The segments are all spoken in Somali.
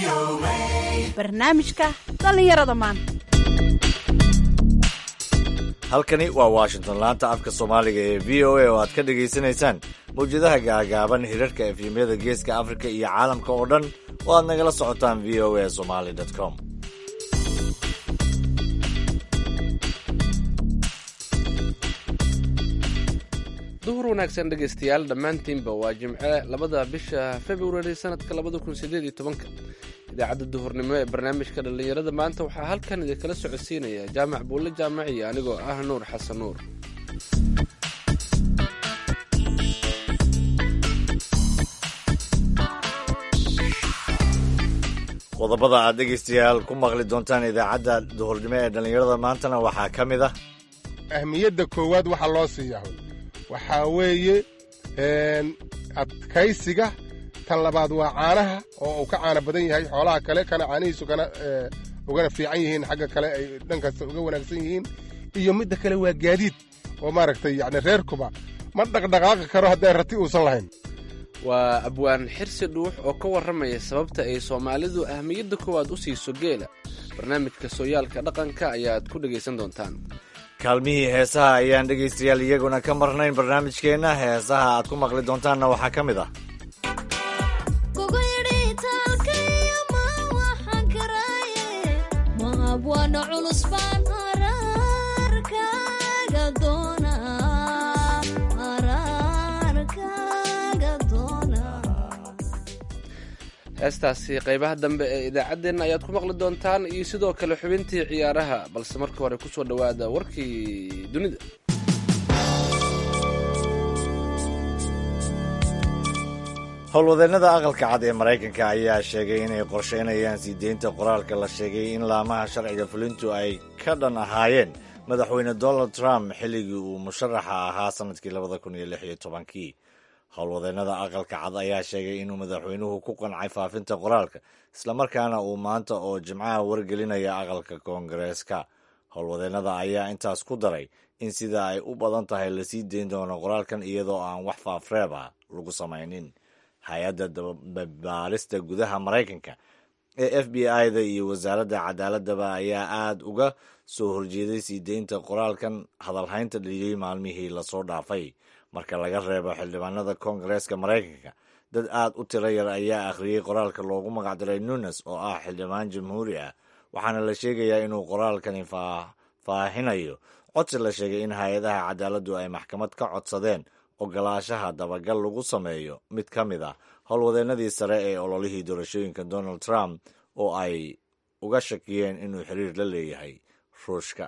barnaamijka dhallinyarada maanta halkani waa washington laanta afka soomaaliga ee v o a oo aad ka dhagaysanaysaan mawjadaha gaagaaban hirarka efyemyada geeska afrika iyo caalamka oo dhan oo aad nagala socotaan v o a somali com duhur wanaagsan dhegaystayaal dhammaantiinba waa jimce labada bisha februari sanadka labada kun sideed iyo tobanka idaacadda duhurnimo ee barnaamijka dhallinyarada maanta waxaa halkan idinkala socodsiinaya jaamac buulle jaamac iyo anigoo ah nuur xasan nuur qodobada aad dhegaystayaal ku maqli doontaan idaacadda duhurnimo ee dhallinyarada maantana waxaa ka mid ah ahmiyadda koowaad waxaa loo siiyaa waxaa weeye adkaysiga tan labaad waa caanaha oo uu ka caana badan yahay xoolaha kale kana caanihiisu kana ugana fiican yihiin xagga kale ay dhankasta uga wanaagsan yihiin iyo midda kale waa gaadiid oo maaragtay yacni reerkuba ma dhaqdhaqaaqi karo hadday rati uusan lahayn waa abwaan xirsi dhuux oo ka warramaya sababta ay soomaalidu ahmiyadda koowaad u siiso geela barnaamijka sooyaalka dhaqanka ayaad ku dhegaysan doontaan kaalmihii heesaha ayaan dhegaystayaal iyaguna ka marnayn barnaamijkeenna heesaha aad ku maqli doontaanna waxaa ka mid ah heestaasi qaybaha dambe ee idaacaddeenna ayaad ku maqli doontaan iyo sidoo kale xubintii ciyaaraha balse marka hore ku soo dhowaada warkii dunida howlwadeennada aqalka cad ee maraykanka ayaa sheegay inay qorsheynayaan sii deynta qoraalka la sheegay in laamaha sharciga fulintu ay ka dhan ahaayeen madaxweyne donald trump xilligii uu musharaxa ahaa sannadkii labada kun iyo lix iyo tobankii howlwadeennada aqalka cad ayaa sheegay inuu madaxweynuhu ku qancay faafinta qoraalka islamarkaana uu maanta oo jimcaha wargelinaya aqalka koongareeska howlwadeennada ayaa intaas ku daray in sida ay u badan tahay lasii deyn doono qoraalkan iyadoo aan wax faafreeb ah lagu samaynin hay-adda dababaarista gudaha maraykanka ee f b i-da iyo wasaaradda cadaaladaba ayaa aada uga soo horjeeday sii deynta qoraalkan hadalhaynta dhaliyey maalmihii lasoo dhaafay marka laga reebo xildhibaanada koongareeska maraykanka dad aad u tiro yar ayaa akhriyey qoraalka loogu magacdaray nunes oo ah xildhibaan jamhuuri ah waxaana la sheegayaa inuu qoraalkani faahfaahinayo codsi la sheegay in hay-adaha cadaaladdu ay maxkamad ka codsadeen ogolaashaha dabagal lagu sameeyo mid ka mid ah howlwadeennadii sare ee ololihii doorashooyinka donald trump oo ay uga shakiyeen inuu xiriir la leeyahay ruushka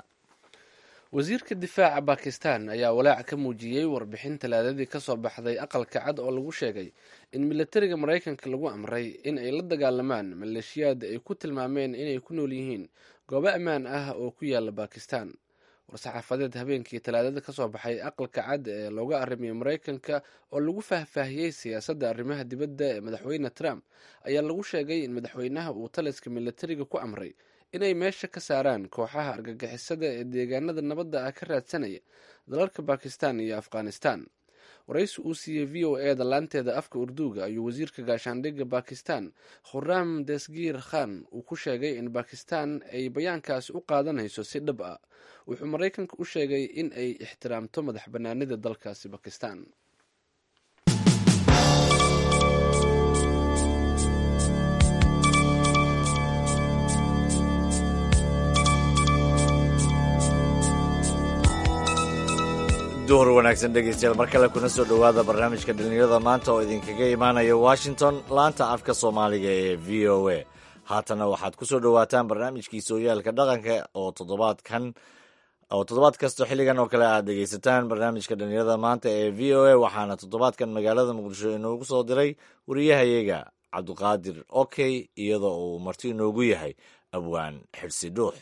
wasiirka difaaca bakistan ayaa walaac ka muujiyey warbixin talaadadii ka soo baxday aqalka cad oo lagu sheegay in milatariga maraykanka lagu amray in ay la dagaalamaan maleeshiyaad ay ku tilmaameen inay ku nool yihiin goobo ammaan ah oo ku yaala bakistan war-saxaafadeed habeenkii talaadada ka soo baxay aqalka cad ee looga arrimiyay maraykanka oo lagu faahfaahiyey siyaasadda arrimaha dibadda ee madaxweyne trump ayaa lagu sheegay in madaxweynaha uu taliska milatariga ku amray inay meesha ka saaraan kooxaha argagixisada ee deegaanada nabadda ah ka raadsanaya dalalka bakistan iyo afghanistan waraysi uu siiyey v o e da laanteeda afka urduuga ayuu wasiirka gaashaandhigga bakistan khuraam desgiir khan uu ku sheegay in bakistan ay bayaankaasi u qaadanayso si dhab ah wuxuu maraykanka u sheegay in ay ixtiraamto madax bannaanida dalkaasi bakistan duhur wanaagsan dhegaystayaal mar kale kuna soo dhowaada barnaamijka dhallinyarada maanta oo idinkaga imaanaya washington laanta afka soomaaliga ee v o a haatana waxaad ku soo dhowaataan barnaamijkii sooyaalka dhaqanka oo toddobaadkan oo toddobaad kasta xilligan oo kale aad dhegaysataan barnaamijka dhallinyarada maanta ee v o a waxaana toddobaadkan magaalada muqdisho inoogu soo diray wariyahayaga cabdiqaadir okey iyadoo uu marti inoogu yahay abwaan xirsi dhuux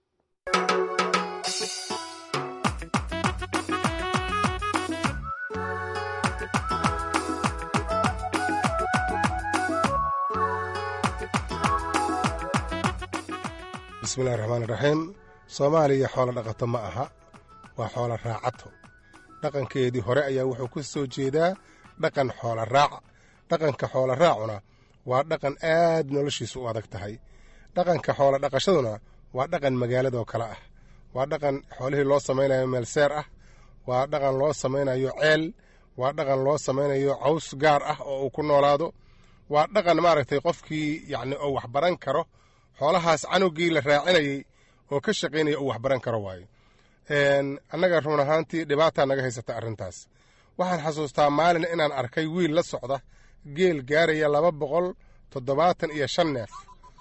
bismillahi raxmaan iraxiim soomaaliya xoolo dhaqato ma aha waa xoolo raacato dhaqankeedii hore ayaa wuxuu ka soo jeedaa dhaqan xoola raaca dhaqanka xoola raacuna waa dhaqan aad noloshiisu u adag tahay dhaqanka xoolo dhaqashaduna waa dhaqan magaaladoo kale ah waa dhaqan xoolihii loo samaynayo meel seer ah waa dhaqan loo samaynayo ceel waa dhaqan loo samaynayo caws gaar ah oo uu ku noolaado waa dhaqan maaragtay qofkii yacni oo waxbaran karo xoolahaas canugii la raacinayey oo ka shaqaynaya uu waxbaran karo waayo annaga run ahaantii dhibaataa naga haysata arrintaas waxaan xasuustaa maalin inaan arkay wiil la socda geel gaaraya laba boqol toddobaatan iyo shan neef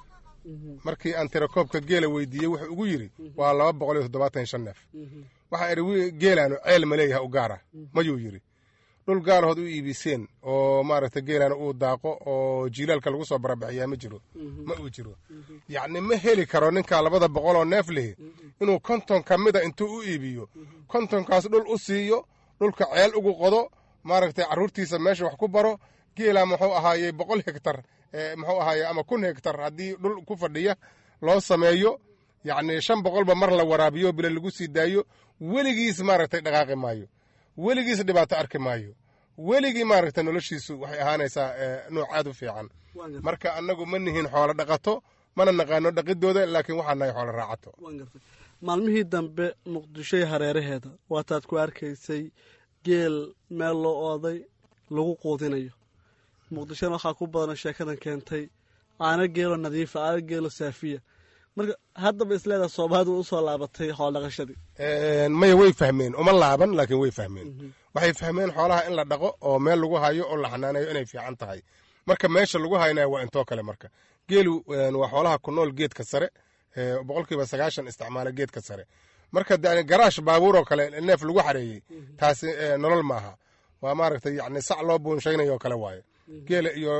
markii aan tirakoobka geela weydiiyey wuxuu ugu yidhi waa laba boqol iyo toddobaatan iyo shan neef waxaa idhi geelaanu ceel ma leeyahay u gaara mayuu yidhi dhul gaarahood u iibiseen oo maaragtay geelaana uu daaqo oo jiilaalka lagu soo barabixiyaa ma jiro ma uu jiro yacni ma heli karo ninkaa labada boqol oo neef lihi inuu konton ka mida intuu u iibiyo kontonkaas dhul u siiyo dhulka ceel ugu qodo maaragtay carruurtiisa meesha wax ku baro geelaa muxuu ahaayey boqol hegtar muxuu ahaaye ama kun hegtar haddii dhul ku fadhiya loo sameeyo yacni shan boqolba mar la waraabiyo bila lagu sii daayo weligiis maaragtay dhaqaaqi maayo weligiis dhibaato arki maayo weligii maaragta noloshiisu waxay ahaanaysaa nuuc aad u fiican marka annagu ma nihin xoolo dhaqato mana naqaano dhaqidooda laakiin waxaan nahay xoolo raacato maalmihii dambe muqdishoy hareeraheeda waataad ku arkaysay geel meel loo ooday lagu quudinayo muqdishona waxaa ku badan sheekadan keentay caano geelo nadiifa caano geelo saafiya marka haddaba isleedaha soomaalidu usoo laabatay xoolodhaqashadii maya way fahmeen uma laaban laakiin way fahmeen waxay fahmeen xoolaha in la dhaqo oo meel lagu hayo oo la xanaaneeyo inay fiican tahay marka meesha lagu haynaya waa intoo kale marka geelu waa xoolaha ku nool geedka sare boqolkiiba sagaashan isticmaala geedka sare marka garaash baabuur oo kale neef lagu xareeyey taasi nolol maaha waa maaragtay yani sac loo buunshaynayo oo kale waaye geela iyo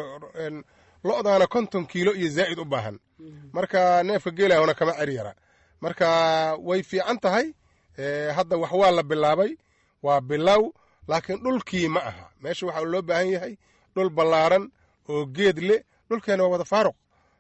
lo-daana konton kiilo iyo zaa'id u baahan marka neefka geelahuna kama ceri yara marka way fiican tahay hadda wax waa la bilaabay waa bilow laakiin dhulkii ma aha meesha waxaa loo baahan yahay dhul ballaaran oo geed leh dhulkeena waa wada faaruq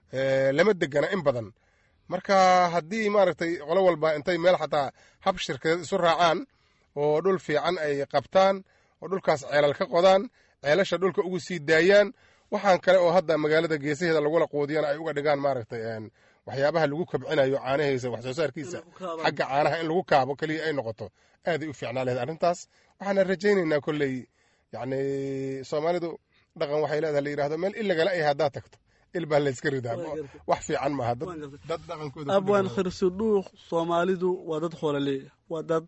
lama degana in badan marka haddii maaragtay qolo walba intay meel xataa hab shirkadeed isu raacaan oo dhul fiican ay qabtaan oo dhulkaas ceelal ka qodaan ceelasha dhulka ugu sii daayaan waxaan kale oo hadda magaalada geesaheeda lagula quudiyana ay uga dhigaan maaragtay waxyaabaha lagu kabcinayo caanahiisa wax soo saarkiisa xagga caanaha in lagu kaabo keliya ay noqoto aaday u fiicnaa laheyd arrintaas waxaana rajaynaynaa kolley yacni soomaalidu dhaqan waxay leedahay la yidhahdo meel ilagala ay haddaad tagto il baa layska ridaa wax fiican maaha dad dhaqankooda abwaan khirsudhuuq soomaalidu waa dad xoolaleeya waa dad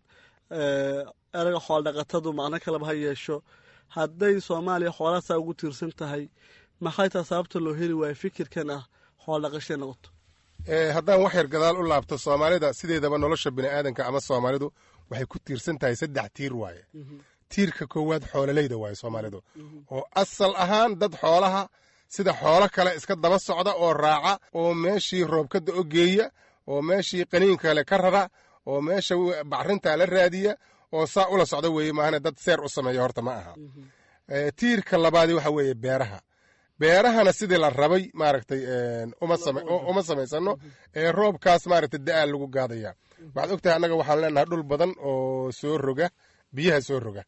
eraga xooldhaqatadu macno kaleba ha yeesho hadday soomaaliya xoolahaasaa ugu tiirsan tahay maxay taa sababta loo heli waayo fikirkan ah xooldhaqashay noqoto haddaan wax yar gadaal u laabto soomaalida sideedaba nolosha bini'aadanka ama soomaalidu waxay ku tiirsan tahay saddex tiir waaye tiirka koowaad xoololeyda waaye soomaalidu oo asal ahaan dad xoolaha sida xoolo kale iska daba socda oo raaca oo meeshii roobkada o geeya oo meeshii qaniinkale ka rara oo meesha bacrinta la raadiya oo saa ula socda weeye maahane dad seer u sameeya horta ma aha tiirka labaadi waxa weeye beeraha beerahana sidii la rabay maaragtay uma samaysano ee roobkaas maaragtay da-aa lagu gaadaya waxaad ogtahay annaga waxaan leenahay dhul badan oo soo roga biyaha soo roga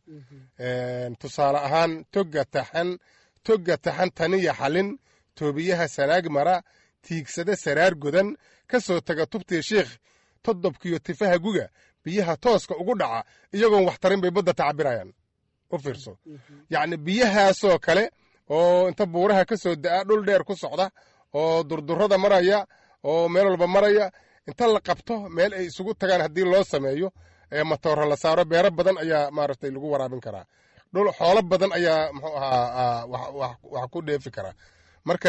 tusaale ahaan toga taxan toga taxan taniya xalin toobiyaha sanaag mara tiigsada saraar godan ka soo taga tubtii shiikh todobkiyo tifaha guga biyaha tooska ugu dhaca iyagoon wax tarin bay badda tacabirayaan u fiirso yacni biyahaasoo kale oo inta buuraha ka soo da'a dhul dheer ku socda oo durdurada maraya oo meel walba maraya inta la qabto meel ay isugu tagaan haddii loo sameeyo ee matooro la saaro beero badan ayaa maaragtay lagu waraabin karaa dhul xoolo badan ayaa muxuu ahaa wax ku dheefi karaa marka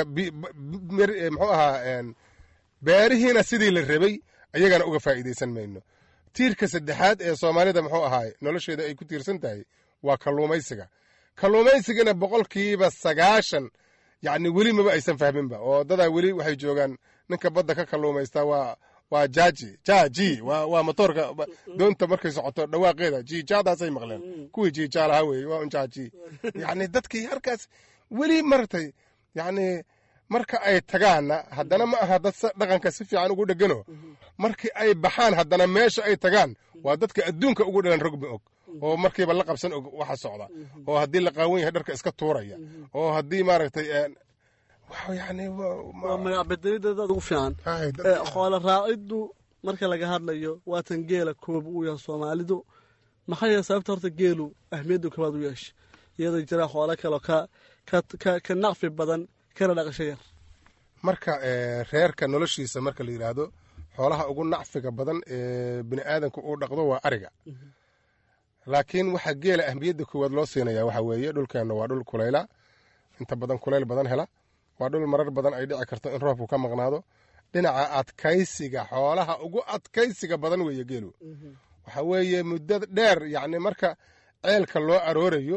muxuu ahaa beerihiina sidii la rabay ayagana uga faa'iidaysan mayno tiirka saddexaad ee soomaalida muxuu ahaay nolosheeda ay ku tiirsan tahay waa kalluumaysiga kalluumaysigana boqolkiiba sagaashan yacni weli maba aysan fahminba oo dadaa weli waxay joogaan ninka badda ka kalluumaystaa waa waa jaaji jaaji waa waa motoorka doonta markay socoto dhawaaqeeda jiijaadaasay maqleen kuwii jiijaalaha weeye waa un jaaji yacni dadkii halkaas weli maratay yacni marka ay tagaanna haddana ma aha dad dhaqanka si fiican ugu dhegano markii ay baxaan haddana meesha ay tagaan waa dadka adduunka ugu dhalan rogmi og oo markiiba la qabsan og waxa socda oo haddii la qaawan yahay dharka iska tuuraya oo haddii maaragtay wax yani waa magac bedelideeda aad ugu fiican xoolo raaciddu marka laga hadlayo waatan geela koob uu yahay soomaalidu maxaa yahay sababta horta geelu ahmiyadda koobaad u yeesha iyadoo jira xoolo kaleo ka ka naqfi badan kana dhaqasho yar marka reerka noloshiisa marka la yidhaahdo xoolaha ugu nacfiga badan ee bini aadanka uu dhaqdo waa ariga laakiin waxaa geela ahmiyadda koowaad loo siinaya waxa weeye dhulkeenna waa dhul kulayla inta badan kulayl badan hela waa dhul marar badan ay dhici karto in roobku ka maqnaado dhinaca adkaysiga xoolaha ugu adkaysiga badan weeye geelu waxa weeye muddo dheer yacni marka ceelka loo aroorayo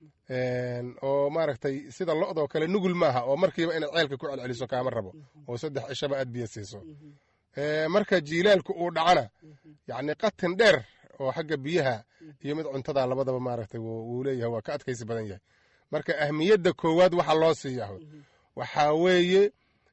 oo maaragtay sida lo-doo kale nugul maaha oo markiiba inaad ceelka ku celceliso kaama rabo oo saddex cishaba aad biyo siiso marka jiilaalku uu dhacana yacni qatin dheer oo xagga biyaha iyo mid cuntada labadaba maaragtay wuu leeyahay waa ka adkaysi badan yahay marka ahmiyadda koowaad waxa loo siiyaa waxaa weeye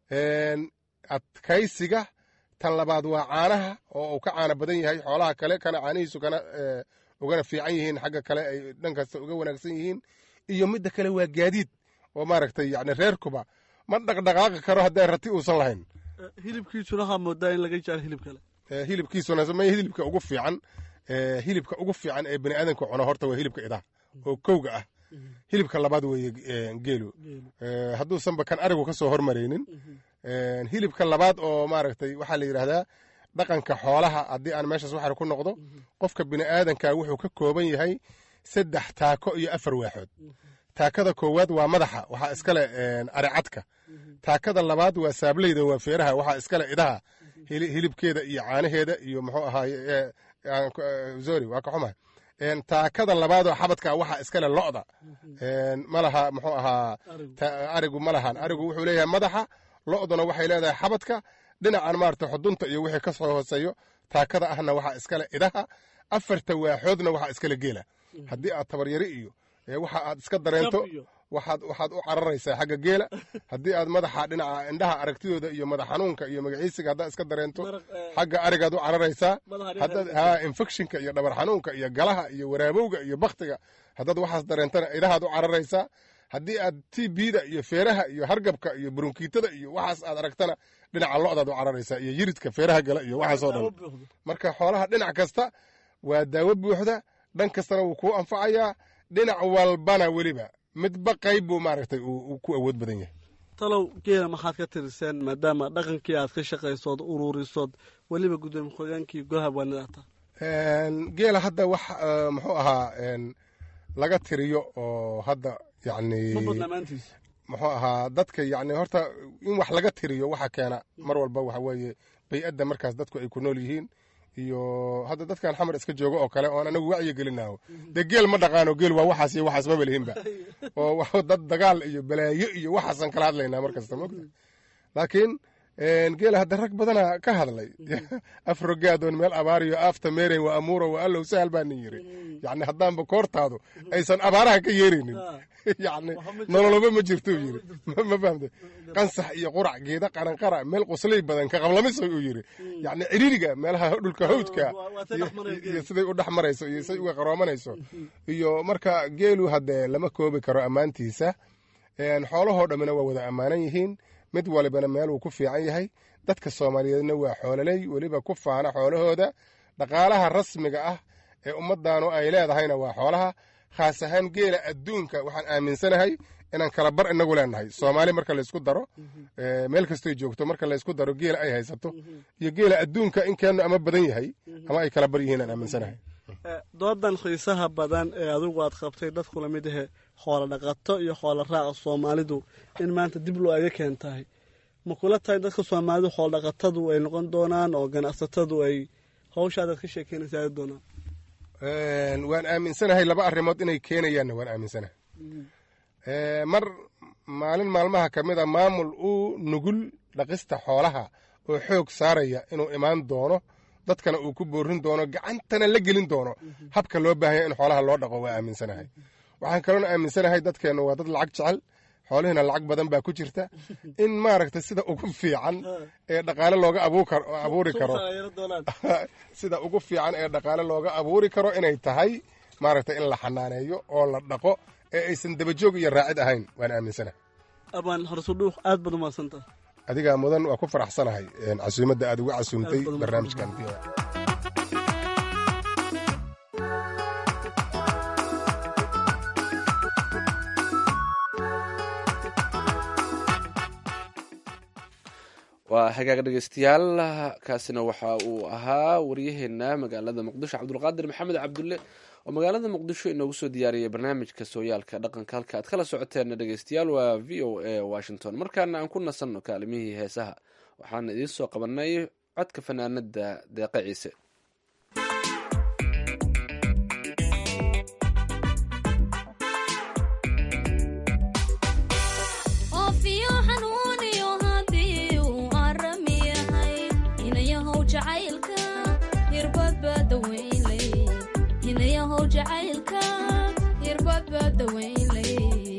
adkaysiga tan labaad waa caanaha oo uu ka caana badan yahay xoolaha kale kana caanihiisu kana ugana fiican yihiin xagga kale ay dhan kasta uga wanaagsan yihiin iyo midda kale waa gaadiid oo maaragtay yani reerkuba ma dhaqdhaqaaqi karo haddee rati uusan lahayn hilibkiisuna waxaa moodaa in laga jecel hilib kale hilibkiisuna ma hilibka ugu fiican hilibka ugu fiican ee bani aadanka cuno horta waa hilibka idaha oo kowga ah hilibka labaad weeye geelu hadduusanba kan arigu ka soo hormaraynin hilibka labaad oo maaragtay waxaa la yidhaahdaa dhaqanka xoolaha haddii aan meeshaas waxar ku noqdo qofka bini aadanka wuxuu ka kooban yahay saddex taako iyo afar waaxood taakada koowaad waa madaxa waxaa iskale aricadka taakada labaad waa saableyda waa feeraha waxaa iskale idaha hilibkeeda iyo caanaheeda iyo muxuu ahaaye zori waa ka xumahay taakada labaadoo xabadka waxaa iskale lo'da malaha muxuu ahaa arigu ma lahan arigu wuxuu leeyahay madaxa lo'duna waxay leedahay xabadka dhinacan maarata xudunta iyo wixii ka soo hooseeyo taakada ahna waxaa iskale idaha afarta waaxoodna waxaa iskale geela haddii aad tabaryari iyo waxa aad iska dareento waxaad waxaad u cararaysaa xagga geela haddii aad madaxa dhinaca indhaha aragtidooda iyo madax xanuunka iyo magaciisiga haddaad iska dareento xagga arigaad u cararaysaa haddaad ha infectionka iyo dhabar xanuunka iyo galaha iyo waraabowga iyo baktiga haddaad waxaas dareentana idahaad u cararaysaa haddii aad tbda iyo feeraha iyo hargabka iyo burunkiitada iyo waxaas aad aragtana dhinaca lo'daad u cararaysaa iyo yiridka feeraha gala iyo waxaasoo dhan marka xoolaha dhinac kasta waa daawo buuxda dhan kastana wuu kuu anfacayaa dhinac walbana weliba midba qayb buu maaragtay uu ku awood badan yahay talow geela maxaad ka tiriseen maadaama dhaqankii aad ka shaqaysood ururisood weliba gudoomiye ku-xigeenkii golaha waanadaata geela hadda wax muxuu ahaa laga tiriyo oo hadda yani muxuu ahaa dadka yani horta in wax laga tiriyo waxa keena mar walba waxa weeye bay-adda markaas dadku ay ku nool yihiin iyo hadda dadkan xamar iska jooga oo kale oon anagu wacyi gelinaho dee geel ma dhaqaano geel waa waxaas iyo waxaas maba lihinba oo dad dagaal iyo balaayo iyo waxaasan kala hadlaynaa mar kasta mogta laakiin geela hadda rag badana ka hadlay afrogaadoon meel abaariyo aafta meeren waa amuuro waa allow sahal baa nin yiri yani haddaanba koortaadu aysan abaaraha ka yeeraynin yani nololoba ma jirto uu yiri ma fahamte qansax iyo qurac geeda qaranqara meel qosley badan ka qablamiso uu yiri yani ciriiriga meelaha dhulka hawdka iyo siday u dhex marayso iyo siday uga qaroomanayso iyo marka geelu haddee lama koobi karo ammaantiisa xoolahoo dhammina waa wada ammaanan yihiin mid walibana meel uu ku fiican yahay dadka soomaaliyeedna waa xoololey weliba ku faana xoolahooda dhaqaalaha rasmiga ah ee ummaddaanu ay leedahayna waa xoolaha khaas ahaan geela adduunka waxaan aaminsanahay inaan kala bar inagu leenahay soomaali marka laysku daro meel kastoy joogto marka laysku daro geela ay haysato iyo geela adduunka in keennu ama badan yahay ama ay kala bar yihiin aan aaminsanahay doodan xiisaha badan ee adigu aad qabtay dadku lamid ahe xoolo dhaqato iyo xoolo raaca soomaalidu in maanta dib loo aga keentahay ma kula tahay dadka soomaalidu xoolo dhaqatadu ay noqon doonaan oo ganacsatadu ay hawshaadaad ka sheekeynaysa aadi doonaan waan aaminsanahay laba arrimood inay keenayaanna waan aaminsanahay mar maalin maalmaha ka mid a maamul uu nugul dhaqista xoolaha oo xoog saaraya inuu imaan doono dadkana uu ku boorin doono gacantana la gelin doono habka loo baahanya in xoolaha loo dhaqo waa aaminsanahay waxaan kaloona aaminsanahay dadkeennu waa dad lacag jecel xoolihiina lacag badan baa ku jirta in maaragta sida ugu fiican ee dhaqaale looga abuuri karo sida ugu fiican ee dhaqaale looga abuuri karo inay tahay maaragta in la xanaaneeyo oo la dhaqo ee aysan dabajoog iyo raacid ahayn waan aaminsanahay abaan horsudhuuq aad baad umaadsantah adigaa mudan waa ku faraxsanahay casuumadda aad uga casuumtay Aad badan barnaamijkan waa hagaag dhegeystayaal kaasina waxa uu ahaa waryaheena magaalada muqdisho cabdulqaadir maxamed cabdulle oo magaalada muqdisho inoogu soo diyaariyay barnaamijka sooyaalka dhaqanka halka aad kala socoteen dhegeystayaal waa v o a washington markaana aan ku nasanno kaalimihii heesaha waxaana idiin soo qabanay codka fanaanada deeqa ciise oofiyo xanuuniyo haddii uu aram yahay hinayahow jacaylka hirbadbaa dawaynlay hinayahow jacaylka hirbadbaa dawaynlay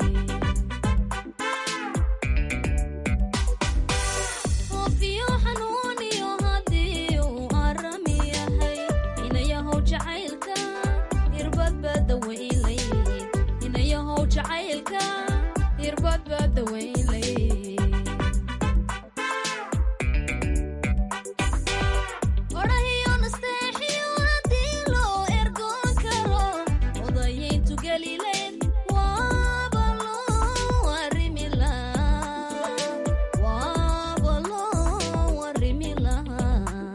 oofiyo xanuuniyo haddii uu aram yahay hinayahow jacaylka hirbadbaa dawaynlay hinayahow jacaylka hirbadbaa dawaynlay odhahiyo nasteexiyo haddii loo ergoon karo odayayntu gelileen waaba loo arrimi lahaa waaba loo arrimi lahaa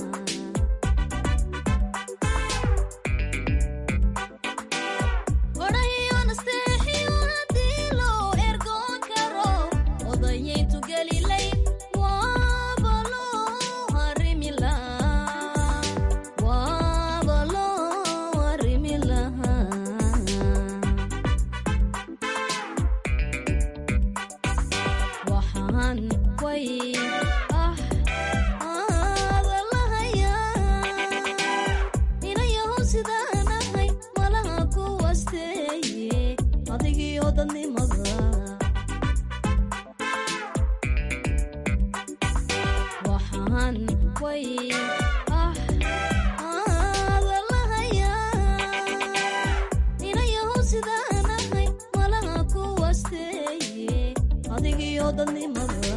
odhahiyo nasteexiyo haddii loo ergoon karo odayayntu gelilayn waaba loo arrimi lahaa waaba loo arrimi lahaa waxaan way ah aada lahayaa inayahow sidaan ahay malaha ku wasteeye adigiyo dadnimada waxaan way ah aada lahayaa inayahow sidaan ahay malaha ku wasteeye adigiyo dadnimada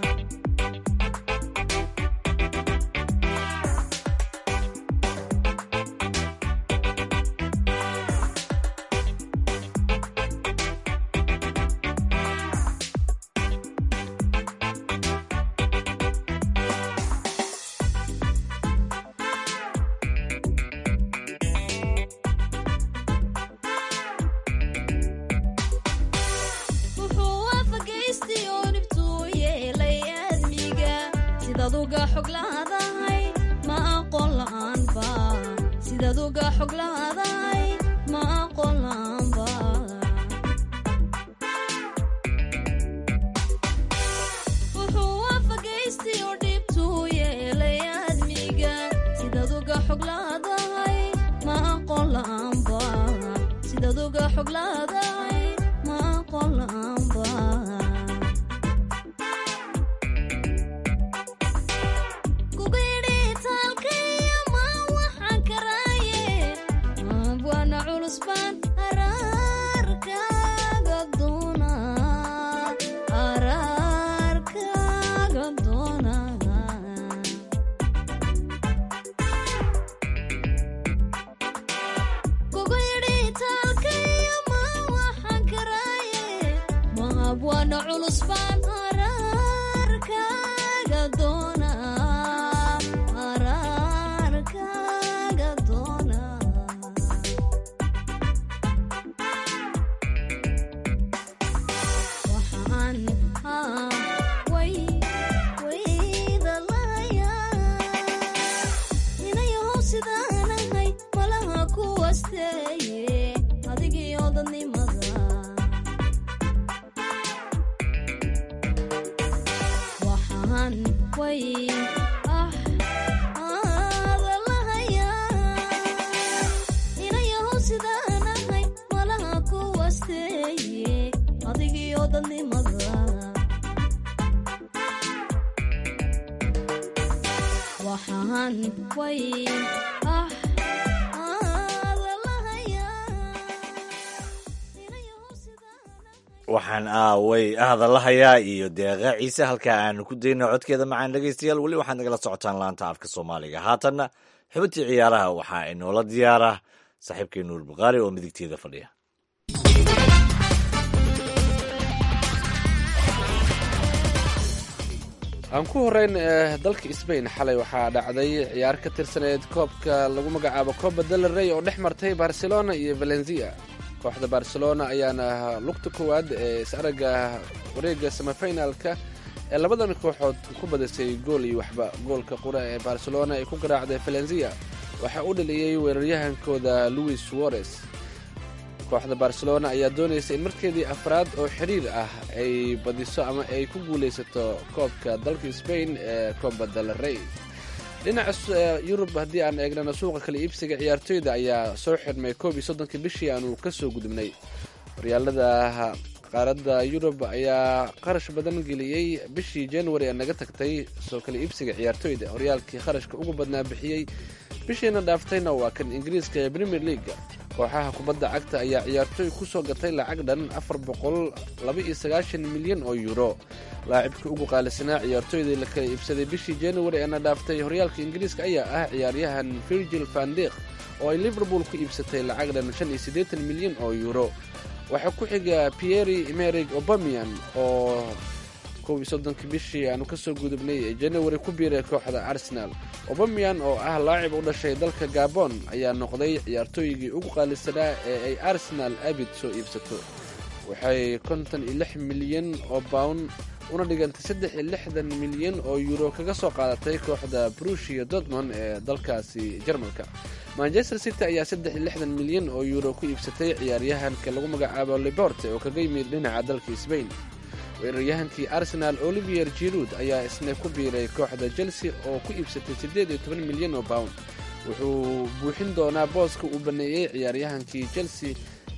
wuxuu waafagaystay oo dhibtuu yeelay aadmiga sidaad uga xog laadahay ma aqoon la'aanba sidaad uga xog laadahay ma aqoon la'aanba wuxuu waafagaystay oo dhibtuu yeelay aadmiga sidaad uga xog laadahay ma aqoon la'aanba sidaad uga xog laadahay ma aqoon la'aanba kugidhitaalkaya ma waxaan karaaye abwana culus baan araarkaaga doona araarkaaga doona kugu yidhi taalkaya ma waxaan karaaye maabwana culus baan araarkaaga doona araarkaaga doona waxaan haa way wayda lahayaa inayahow sidaan ahay malaha ku wasteeye adigiyo dadnimada waxaan way ah aada lahayaa inayahow sidaan ahay malaha ku wasteeye adigiyo dadnimada waxaan way ah aada lahayaa inayahow sidaan ahay waxaan aaway hadalahayaa iyo deeqa ciise halkaa aanu ku dayno codkeeda macaan dhegaystayaal weli waxaad nagala socotaan laanta afka soomaaliga haatanna xubintii ciyaaraha waxaa inoola diyaara saaxiibkay nuur bukhaari oo midigteeda fadhiya aan ku horeyn dalka sbain xalay waxaa dhacday ciyaar ka tirsaneed koobka lagu magacaabo coba del rey oo dhex martay barcelona iyo valencia kooxda barcelona ayaana lugta koowaad ee is-aragga wareega semifinalka ee labadan kooxood ku badisay gool iyo waxba goolka qura ee barcelona ay ku garaacday valencia waxaa u dhaliyey weeraryahankooda louis suarez kooxda barcelona ayaa doonaysa in markeedii afraad oo xiriir ah ay badiso ama ay ku guulaysato koobka dalka sbain ee coba del rey dhinaca yurub haddii aan eegnana suuqa kala iibsiga ciyaartoyda ayaa soo xirmay koob iyo soddonka bishii aanu ka soo gudubnay horyaalada qaaradda yurub ayaa qarash badan geliyey bishii january ee naga tagtay soo kala iibsiga ciyaartoyda horyaalkii kharashka ugu badnaa bixiyey bishiina dhaaftayna waa kan ingiriiska ee premier leaga kooxaha kubadda cagta ayaa ciyaartooy ku soo gatay lacag dhan afar boqol laba-iyo sagaashan milyan oo yuuro laacibka ugu qaalisanaa ciyaartooydii la kala iibsaday bishii january eena dhaaftay horyaalka ingiriiska ayaa ah ciyaaryahan virgil vandik oo ay liverpool ku iibsatay lacag dhan shan iyo siddeetan milyan oo yuuro waxaa ku xiga pieri merig obamian oo kow iyo soddonka bishii aanu ka soo gudubnay ee january ku biiray kooxda arsenal obamian oo ah laacib u dhashay dalka gabon ayaa noqday ciyaartooygii ugu qaalisanaa ee ay arsenal abid soo iibsato waxay konton iyo lix milyan oo bawn una dhigantay saddex iyo lixdan milyan oo yuuro kaga soo qaadatay kooxda brushia dortmond ee dalkaasi jarmalka manchester city ayaa saddex iyo lixdan milyan oo yuuro ku iibsatay ciyaaryahanka lagu magacaabo liborte oo kaga yimid dhinaca dalka sbain weeraryahankii arsenal olivier jirud ayaa isna ku biiray kooxda chelsea oo ku iibsatay siddeed iyo toban milyan oo pound wuxuu buuxin doonaa booska uu baneeyey ciyaaryahankii chelsea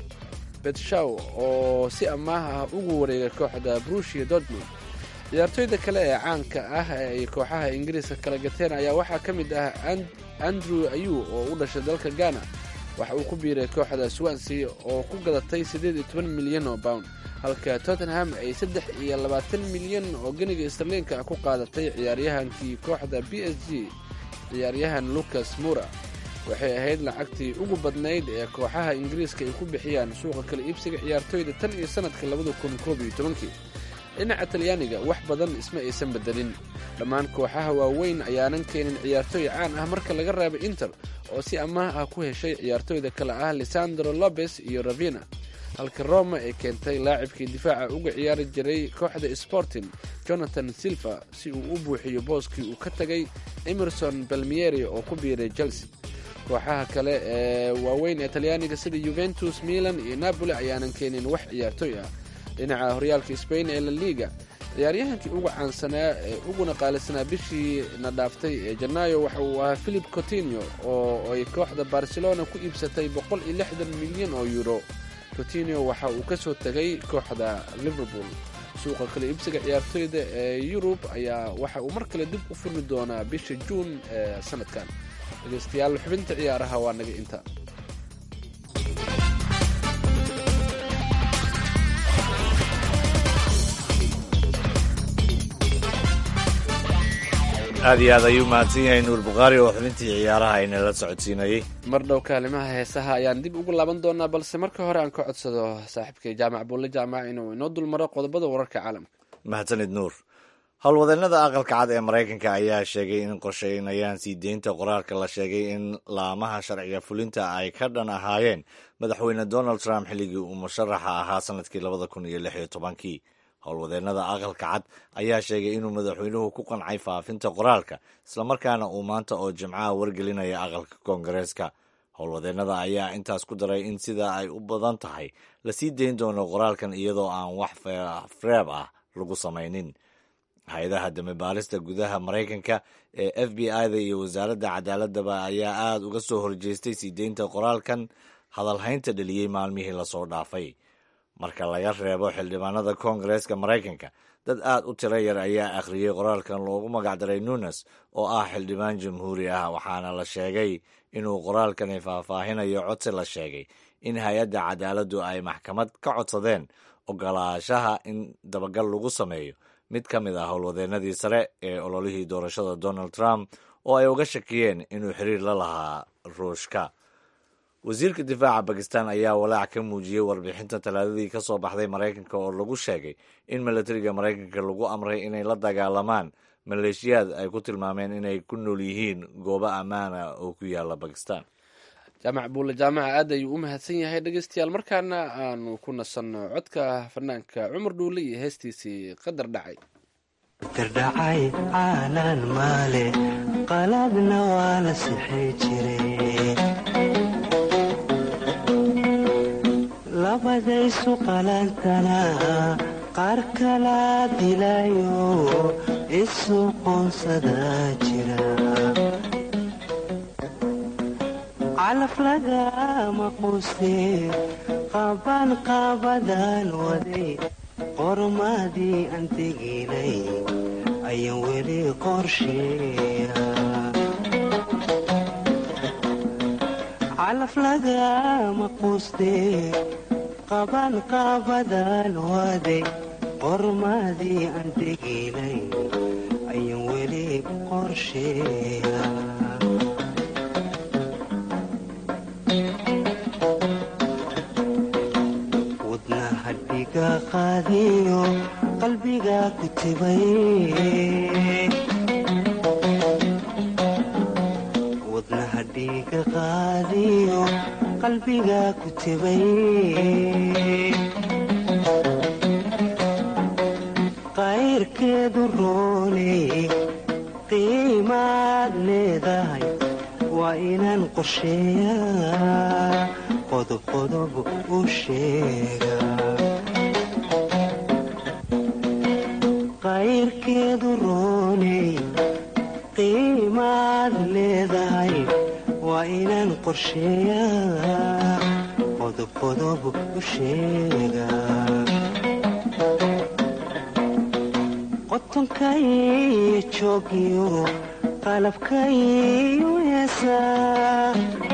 betshaw oo si amaah ah ugu wareegay kooxda brushia dortmund ciyaartooyda kale ee caanka ah ee ay kooxaha ingiriiska kala gateen ayaa waxaa ka mid ah andrew ayu oo u dhashay dalka ghana waxa uu ku biiray kooxda swansea oo ku gadatay siddeed iyo toban milyan oo pound halka tottenham ay saddex iyo labaatan milyan oo geniga starliinka ah ku qaadatay ciyaaryahankii kooxda b s g ciyaaryahan lucas mura waxay ahayd lacagtii ugu badnayd ee kooxaha ingiriiska ay ku bixiyaan suuqa kala iibsiga ciyaartooyda tan iyo sanadka labada kun koob iyo tobankii dhinaca talyaaniga wax badan isma aysan bedelin dhammaan kooxaha waaweyn ayaanan keenin ciyaartooy caan ah marka laga reebo inter oo si amaah ah ku heshay ciyaartooyda kale ah lisandro lopes iyo ravina halka roma ay keentay laacibkii difaaca uga ciyaari jiray kooxda sporting jonathan silva si uu u buuxiyo booskii uu ka tagay emerson balmieri oo ku biiray chelsea kooxaha kale ee waaweyn ee talyaaniga sida yuventus milan iyo napoli ayaanan keenin wax ciyaartooy ah dhinaca horyaalka sbain ee la liga ciyaaryahankii uga caansanaa ee uguna qaalisanaa bishii na dhaaftay ee janaayo waxa uu ahaa philip cotinio oo ay kooxda barcelona ku iibsatay boqol iyo lixdan milyan oo euro cotinio waxa uu ka soo tegay kooxda liverpool suuqa kale iibsiga ciyaartooyda ee yurub ayaa waxa uu mar kale dib u furmi doonaa bisha juun ee sanadkan dhegeystayaal xubinta ciyaaraha waa naga inta aad iyo aad ayuu mahadsan yahay nuur bukhaari oo xubintii ciyaaraha aynala socodsiinayey mar dhow kaalimaha heesaha ayaan dib ugu laaban doonaa balse marka hore aan ka codsado saaxiibkay jaamac buulle jaamac inuu inoo dulmaro qodobada wararka caalamka mahadsanid nuur howlwadeennada aqalka cad ee maraykanka ayaa sheegay in qorsheynayaan sii deynta qoraalka la sheegay in laamaha sharciga fulinta ay ka dhan ahaayeen madaxweyne donald trump xilligii uu musharaxa ahaa sanadkii labada kun iyo lix iyo tobankii howlwadeennada aqalka cad ayaa sheegay inuu madaxweynuhu ku qancay faafinta qoraalka islamarkaana uu maanta oo jimcaha wargelinaya aqalka koongareeska howlwadeennada ayaa intaas ku daray in sida ay u badan tahay la sii deyn doono qoraalkan iyadoo aan wax freeb ah lagu samaynin hay-adaha dambibaarista gudaha maraykanka ee f b i-da iyo wasaaradda cadaaladaba ayaa aada uga soo horjeestay sii deynta qoraalkan hadalhaynta dheliyey maalmihii lasoo dhaafay marka laga reebo xildhibaanada koongareeska maraykanka dad aad u tiro yar ayaa akhriyey qoraalkan loogu magacdaray nunes oo ah xildhibaan jamhuuri ah waxaana la sheegay inuu qoraalkani faahfaahinayo codsi la sheegay in hay-adda cadaaladdu ay maxkamad ka codsadeen ogolaanshaha in dabagal lagu sameeyo mid ka mid ah howlwadeennadii sare ee ololihii doorashada donald trump oo ay uga shakiyeen inuu xiriir la lahaa ruushka wasiirka difaaca bakistan ayaa walaac ka muujiyey warbixinta talaadadii ka soo baxday maraykanka oo lagu sheegay in milatariga maraykanka lagu amray inay la dagaalamaan maleeshiyaad ay ku tilmaameen inay ku nool yihiin goobo ammaana oo ku yaala bakistan jaamac buulle jaamaca aad ayuu u mahadsan yahay dhegeystayaal markaana aanu ku nasanno codka fanaanka cumar dhuule iyo heestiisii qadar dhacay dardhacay caalaan maale qaladna waa la sixi jiray labadaysu qalantana qaar kala dilayo isu qoonsadaa jira calaf lagama quustee qaban qaabadaan waday qormadii aan teginay ayaan weli qorsheeya calaf lagama quustee qaban qaabadaan waday qormadii aan teginay ayaan weli qorsheeya wadnahadhiga qaadiyo qalbiga ku tibay wadnahadhiga qaadiyo qalbiga ku tibay qayrkeedu rooney qiimaad leedahay waa inaan qorsheeyaa qodobqodob u sheega qayrkeedu rooney qiimaad leedahay waa inaan qorsheeyaa qodobqodob u sheega qotonkaiyo joogiyo qalabkaiyo heesaa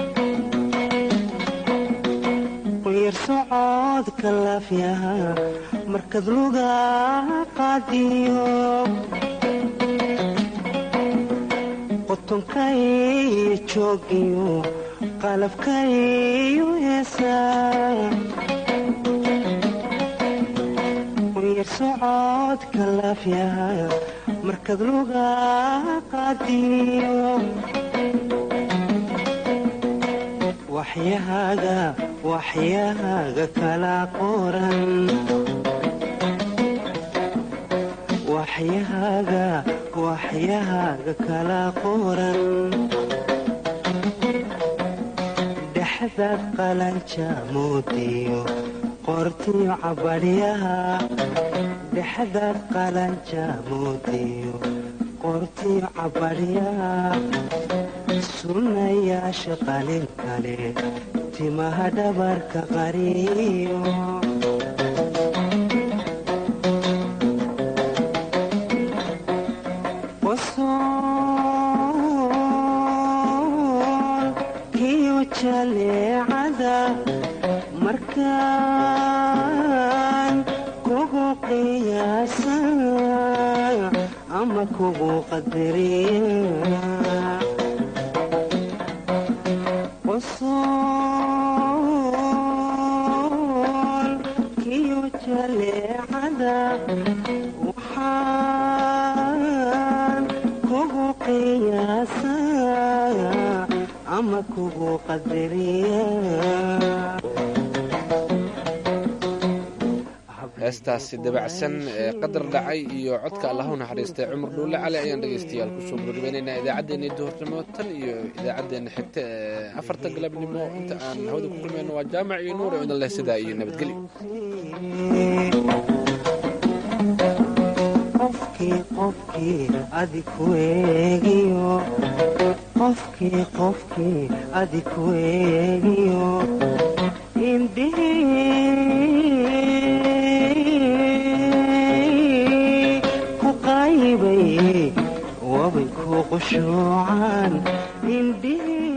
yar socodka laafyaha markad luga qaadiyo qotonkaiyo joogiyo qalabkaiyo heesaa yar socodka laafyaha markad luga qaadiyo waxyahaaga waxyahaaga kala qoran waxyahaaga waxyahaaga kala qoran dhexdaad qalanja moodiyo qortiyo cabadhyaha dhexdaad qalanja moodiyo qortiyo cabadhyaha sunnayaasha qalin kale timaha dhabarka qariyo qosool kiyo jaleecada markaan kugu qiyaasa ama kugu qadariya qosool kiyo jaleecada waxaan kugu qiyaasaa ama kugu qadariya heestaasi dabacsan ee qadar dhacay iyo codka allahu naxariistay cumar dhuulle cali ayaan dhegaystayaal kusoo gabagabaynaynaa idaacaddeenii duhurnimo tan iyo idaacaddeenna xigta ee afarta galabnimo inta aan hawada ku kulmayno waa jaamac iyo nuur idan leh sidaa iyo nabadgelyo qofkii qofkii adi ku eegiyo qofkii qofkii adi ku eegiyo indhihii ku qaybay wabay ku qushuucaan indhihii